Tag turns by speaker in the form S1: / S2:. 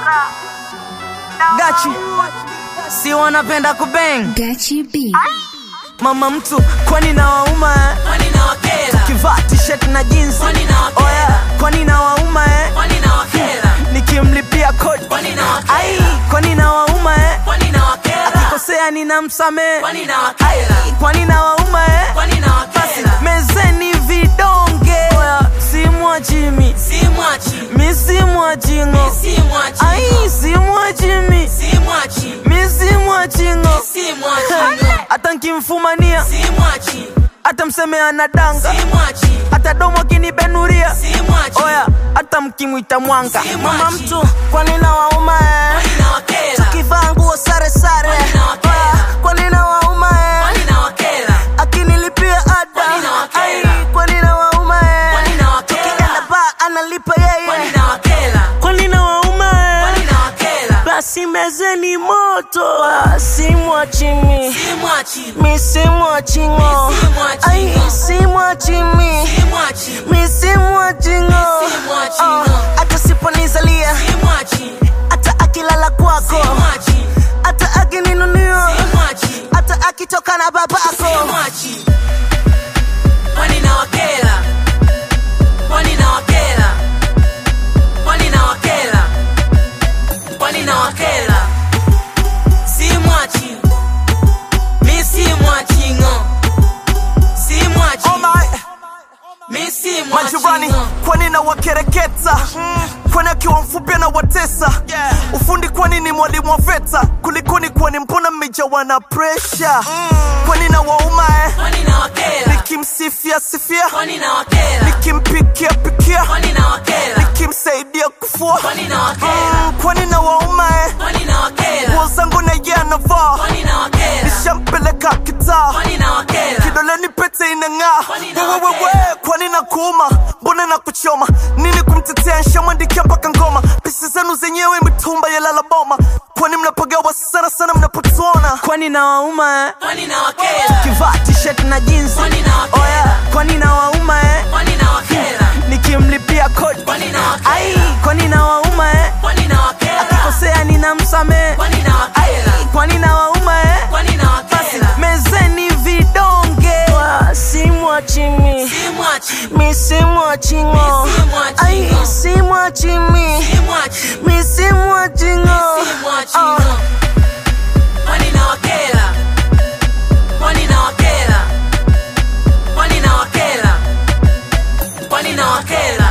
S1: Gachi si wanapenda kubeng
S2: Gachi B.
S1: mama mtu kwani na wauma eh?
S3: Kwani nawakera?
S1: kivaa t-shirt na jeans
S3: Kwani nawakera?
S1: oya kwani na wauma eh?
S3: Kwani nawakera?
S1: nikimlipia kodi
S3: Kwani nawakera?
S1: ai kwani na wauma eh?
S3: Kwani nawakera?
S1: kosea ninamsamehe
S3: Kwani nawakera?
S1: kwani na wauma eh?
S3: Kwani nawakera?
S1: mezeni vidonge oya simwachimi
S3: Simwachi,
S1: misimwachingo
S3: simwachi,
S1: ai simwachimi
S3: simwachi,
S1: misimwachingo
S3: simwachi,
S1: hata nkimfumania
S3: simwachi,
S1: hata mseme anadanga
S3: simwachi,
S1: hata domo akinibenuria
S3: simwachi.
S1: oya hata mkimwita mwanga
S3: Si
S1: mama
S3: mwachi.
S1: mtu kwani na wauma eh?
S3: Kwani nawakera?
S1: kivaa nguo sare sare
S3: Kwani nawakera?
S1: Oya, kwani na wauma eh?
S3: Kwani nawakera?
S1: akinilipia ada
S3: Kwani nawakera?
S1: Ai, kwani na wauma eh?
S3: Kwani nawakera?
S1: tukienda ba analipa yeye
S3: Kwani nawakera?
S1: kwani na wauma eh?
S3: Kwani nawakera?
S1: basi mezeni moto Ah, simwachimi
S3: Simwachi,
S1: misimwachingo
S3: Misimwachingo.
S1: ai simwachimi
S3: simwachi,
S1: misimwachingo
S3: Misimwachingo.
S1: hata siponizalia
S3: simwachi,
S1: hata akilala kwako
S3: simwachi,
S1: hata akininunio
S3: simwachi,
S1: hata akitoka na babako
S3: simwachi. Kwani nawakera? Kwani nawakera? Kwani nawakera? Kwani nawakera? Simwachi, mi simwachi ng'o. Simwachi,
S4: Oh my,
S3: mi simwachi
S4: majirani
S3: ng'o.
S4: kwani na wakereketa kwani akiwa mfupi na watesa ufundi kwani ni mwalimu wa veta kulikoni kwani mbona mmejawa na presha kwani na wauma eh?
S3: Kwani nawakera?
S4: nikimsifia sifia
S3: Kwani nawakera?
S4: nikimpikia pikia
S3: Kwani nawakera?
S4: nikimsaidia kufua
S3: Kwani nawakera?
S4: Mm, kwani na wauma eh?
S3: Kwani nawakera?
S4: nguo zangu na ye anavaa
S3: Kwani nawakera?
S4: nishampeleka kitaa
S3: Kwani nawakera?
S4: kidoleni pete inang'aa
S3: Kwani
S4: wewewewe kwani na kuuma mbona na kuchoma nini kumtetea nshamwandikia mpaka ngoma pisi zenu zenyewe mitumba ya lala boma kwani mnapagawa sana sana mnapotuona
S1: kwani na wauma eh?
S3: Kwani nawakera?
S1: kivaa t-shirt na jeans
S3: Kwani nawakera?
S1: oya kwani na wauma eh?
S3: Kwani nawakera?
S1: nikimlipia kodi
S3: Kwani nawakera?
S1: ai kwani na wauma eh?
S3: Kwani nawakera?
S1: kosea ninamsamehe
S3: Kwani nawakera?
S1: kwani na wauma eh?
S3: Kwani nawakera?
S1: mezeni vidonge Wa, simwachimi
S3: Simwachi,
S1: misimwachingo
S3: Misimwachingo.
S1: ai simwachimi
S3: simwachi,
S1: misimwachingo
S3: simwachi ng'o. Kwani nawakera? Kwani nawakera? Kwani nawakera? Kwani nawakera?